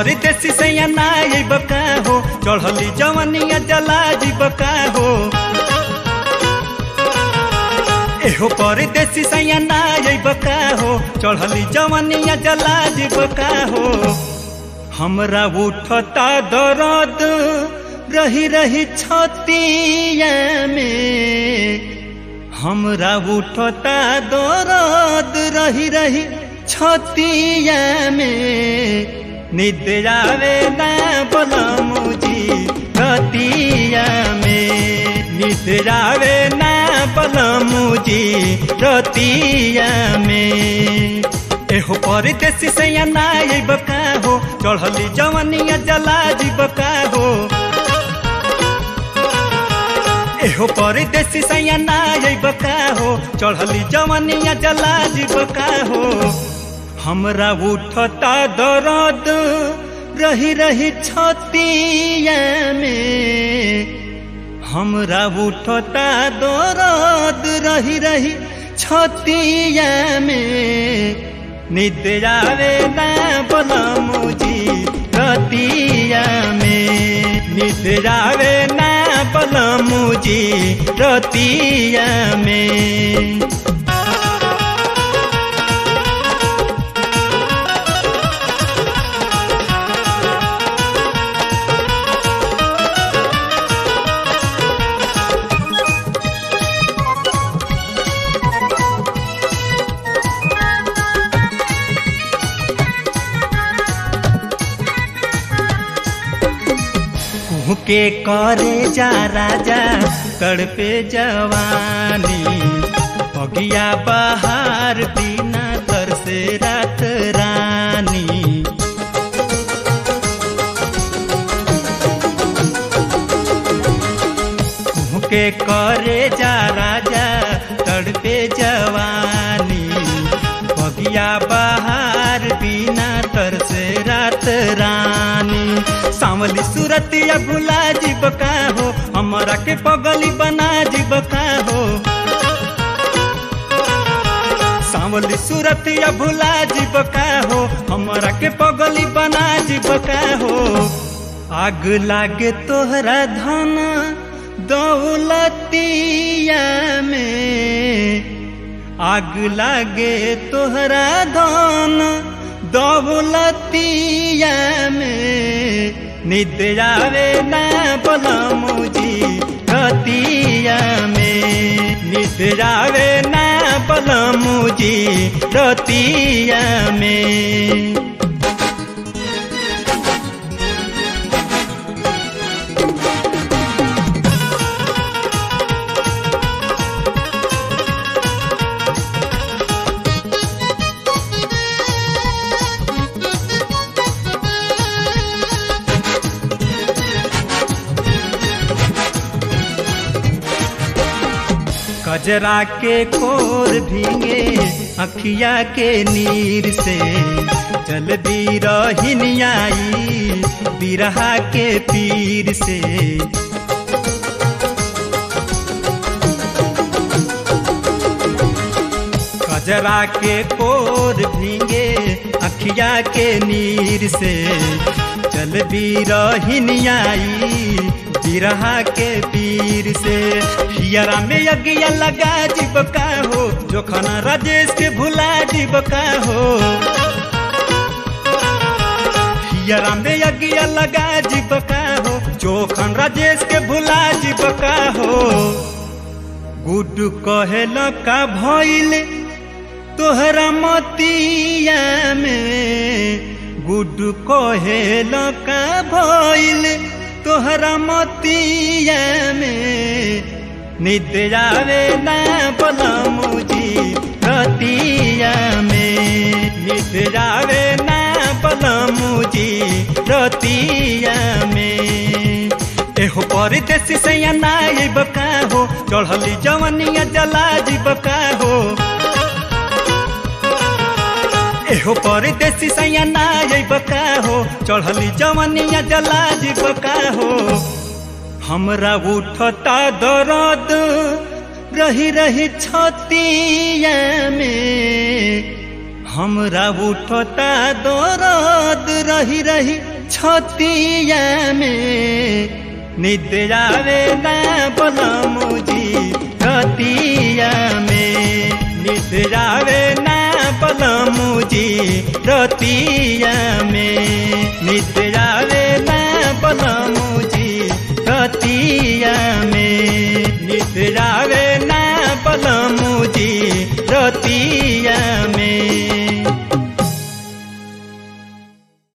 परदेसी सैया ना अइब का हो चढ़ली जवनिया जला जीब का हो एहो परदेसी सैया ना अइब का हो चढ़ली जवनिया जला जीब का हो हमरा उठता दर्द रही रही छतिया में हमरा उठता दर्द रही रही छतिया में निद्र आवे ना बलमुजी रतिया में निद्र आवे ना बलमुजी रतिया में एहो परदेसी सैया ना अइब का हो चढ़ली जवनिया जला जीब का हो एहो परदेसी सैया ना अइब का हो चढ़ली जवनिया जला जीब का हो हमरा उठता दर्द रही रही छतिया में हमरा उठता दर्द रही रही छतिया में निद्र आवे ना बलमुजी रतिया में निद्र आवे ना बलमुजी रतिया में के करे जा राजा तड़पे जवानी अगिया बहार बिना तरसे रात रानी के करे जा राजा तड़पे जवानी बगिया बहार बिना तरसे रात रानी सावली सूरत या भुला जीब का हो हमारा के पगली बना जीब का हो सावली सूरत या भुला जीब का हो हमारा के पगली बना जीब का हो आग लागे तोहरा धन दौलतिया में आग लागे तोहरा धन दौलतिया में निद्र आवे ना बलमुजी रतिया में निद्र आवे ना बलमुजी रतिया में कजरा के कोर भींगे अखिया के नीर से जल दी रही बिरहा के पीर से कजरा के कोर भींगे अखिया के नीर से जल भी रही बिरहा के पीर से हियरा में अगिया लगा जीब का हो जो खाना राजेश के भुला जीब का हो हियरा में अगिया लगा जीब का हो जो खान राजेश के भुला जीब का हो गुड कहेल का भइल तोहरा मतिया में गुड कहेल का भइल तोहरा मतिया में निद्र आवे ना बलमुजी रतिया में निद्र आवे ना बलमुजी रतिया में एहो परदेसी सैया ना अइब का हो चढ़ली जवनिया जला जीब का हो एहो परदेसी सैया ना अइब का हो चढ़ली जवनिया जला जीब का हो हमरा उठता दर्द रही रही छतिया में हमरा उठता दर्द रही रही छतिया में निद्रावे ना बलमुजी रतिया में निद्रावे ना बलमुजी रतिया में निद्रावे ना बलमुजी रतिया में निद्रावे ना बलमुजी रतिया में